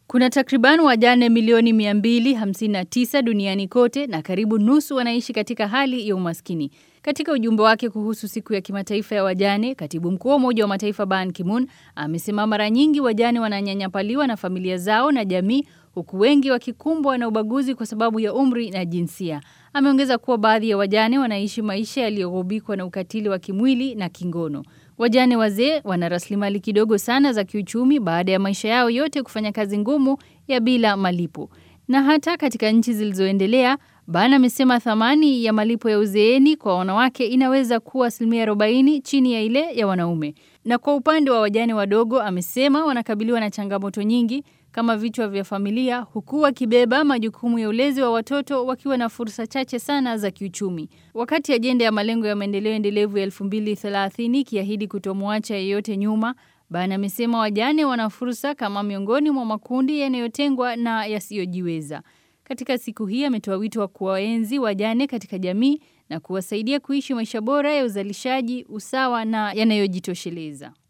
Kuna takriban wajane milioni 259 duniani kote na karibu nusu wanaishi katika hali ya umaskini. Katika ujumbe wake kuhusu siku ya kimataifa ya wajane, katibu mkuu wa Umoja wa Mataifa Ban Ki-moon amesema mara nyingi wajane wananyanyapaliwa na familia zao na jamii huku wengi wakikumbwa na ubaguzi kwa sababu ya umri na jinsia. Ameongeza kuwa baadhi ya wajane wanaishi maisha yaliyogubikwa na ukatili wa kimwili na kingono. Wajane wazee wana rasilimali kidogo sana za kiuchumi baada ya maisha yao yote kufanya kazi ngumu ya bila malipo. Na hata katika nchi zilizoendelea, Ban amesema thamani ya malipo ya uzeeni kwa wanawake inaweza kuwa asilimia 40 chini ya ile ya wanaume. Na kwa upande wa wajane wadogo, amesema wanakabiliwa na changamoto nyingi kama vichwa vya familia huku wakibeba majukumu ya ulezi wa watoto wakiwa na fursa chache sana za kiuchumi. Wakati ajenda ya malengo ya maendeleo endelevu ya 2030 ikiahidi kutomwacha yeyote nyuma, Ban amesema wajane wana fursa kama miongoni mwa makundi yanayotengwa na yasiyojiweza. Katika siku hii ametoa wito wa kuwaenzi wajane katika jamii na kuwasaidia kuishi maisha bora ya uzalishaji, usawa na yanayojitosheleza.